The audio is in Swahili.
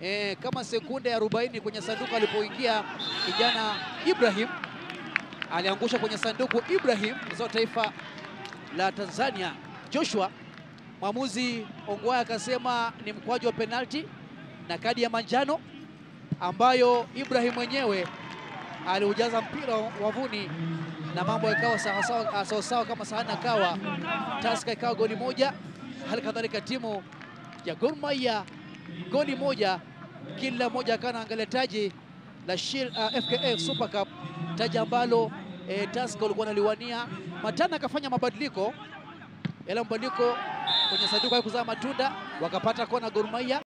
e, kama sekunde 40 kwenye sanduku alipoingia kijana Ibrahim, aliangusha kwenye sanduku Ibrahim za taifa la Tanzania Joshua. Mwamuzi Ongwae akasema ni mkwaju wa penalti na kadi ya manjano ambayo Ibrahim mwenyewe aliujaza mpira wavuni na mambo yakawa sawasawa sawasawa kama sahani akawa Tusker ikawa goli moja, hali kadhalika timu ya Gor Mahia goli moja, kila mmoja akawa anaangalia taji la Shield, uh, FKF Super Cup, taji ambalo eh, Tusker walikuwa wanaliwania. Matana akafanya mabadiliko, yale mabadiliko kwenye sanduku haikuzaa matunda, wakapata kona Gor Mahia.